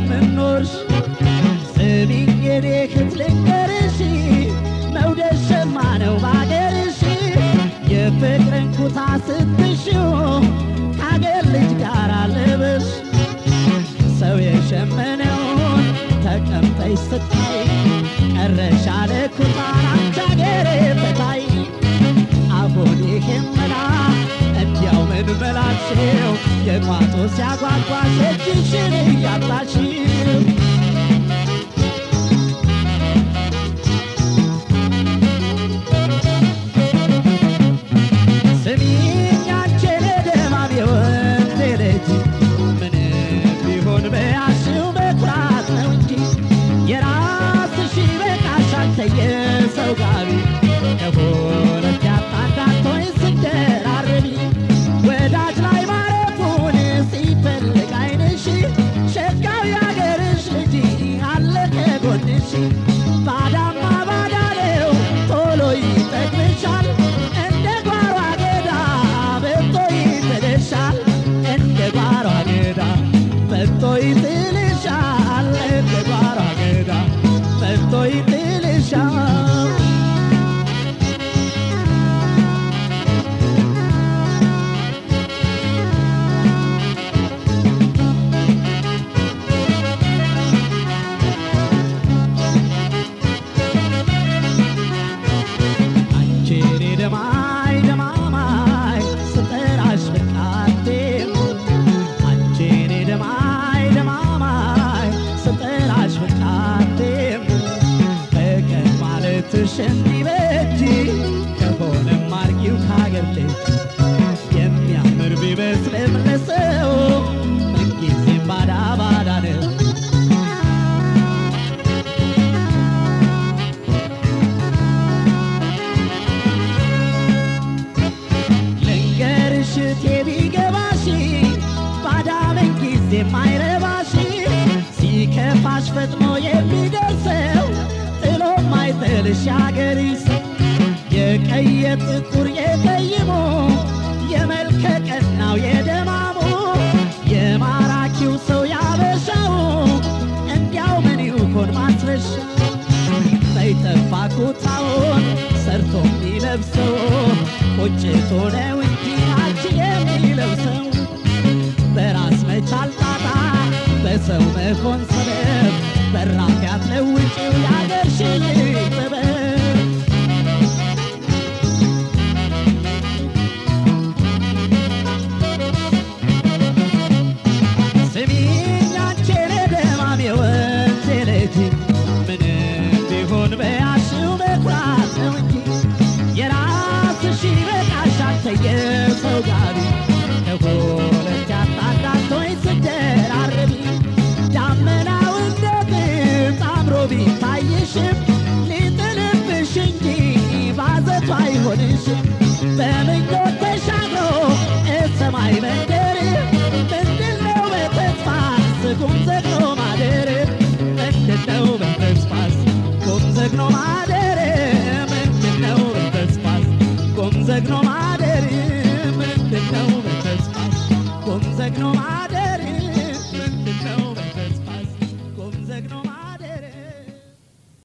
የምኖርሽ ስሚኝ የኔ እህት ልንገርሽ መውደድ ሸማ ነው ባገርሽ የፍቅርን ኩታ ስትሽው ከአገር ልጅ ጋር ልብሽ ሰው የሸመነውን ተቀምጠሽ ስታይ ቀረሽ አለ ኩታን አንቺ አገሬ ፈታይ አሁን ይሄን መላ እንዲያው ምን መላሽው የቋጦ ሲያጓጓሽ እጅሽን እያጣሽው ስሚኝ አንቺ ለደማም የወንድ ልጅ ምንም ቢሆን በያሽው በኩራት ነው እንጂ የራስሽ ይበቃሻል ከየሰው ጋቢ ከሁለት ያጣዳቶኝ ስደራርቢ ወዳጅ ላይ ማረፉን ሲፈልግ አይንሽ ሸጋው ያገርሽ ልጅ አለ ከጎንሽ ባዳማ ባዳ ነው ቶሎ ይጠግብሻል እንደ ጓሮ አገዳ በቶ ይጥልሻል እንደ ጓሮ አገዳ በቶ ይጥልሻል እንደ ጓሮ አገዳ በቶ ይጥልሻል አንቺን ደማይ ደማማይ ስጠራሽ በቃቴም አንቺን ደማይ ደማማይ ስጠራሽ በቃቴም በቀን ማለትሽ እንዲበጅ ከሆነም አርጊው ካገር ልጅ የሚያምር ቢመስልም ለሰው ምንጊዜም ባዳ ባዳ ነው ልንገርሽ እቴ ቢገባሽ ባዳምን ጊዜ የማይረባሽ ሲከፋሽ ፈጥኖ የሚደርሰው ጥሎ ማይጥልሽ ያገሪስ የቀየ ጥቁር የጠይሞ የመልከ ቀናው የደማሙ የማራኪው ሰው ያበሻው እንዲያው ምን ይሆን ማስረሻ ሳይጠፋ ኩታውን ሰርቶ የሚለብሰው ቁጭቶ ነው እንጂ አንቺ የሚለብሰው በራስ መቻል ጣጣ በሰው መሆን ሰበብ በራፍ ያትለውጪው ያገርሽን ጥበብ ስሚኝ አንቺ ደማም የወንዝ ልጅ ምንም ቢሆን በያሽው መኩራት ነው እንጂ የራስሽ ይበቃሻል ከየሰው ጋቢ ከሁለት ያጣዳቶኝ ስደራርቢ ዳመናው እንደ ጥጥ አምሮ ቢታይሽም ሊጥልብሽ እንጂ ባዘቱ አይሆንሽም በምኞት ተሻግሮ እሰማይ መንደር ምንድነው በተስፋስ ቁም ዘግኖ ማደር ምንድነው በተስፋስ ቁም ዘግኖ ማደር ምንድነው በተስፋስ ቁም ዘግኖ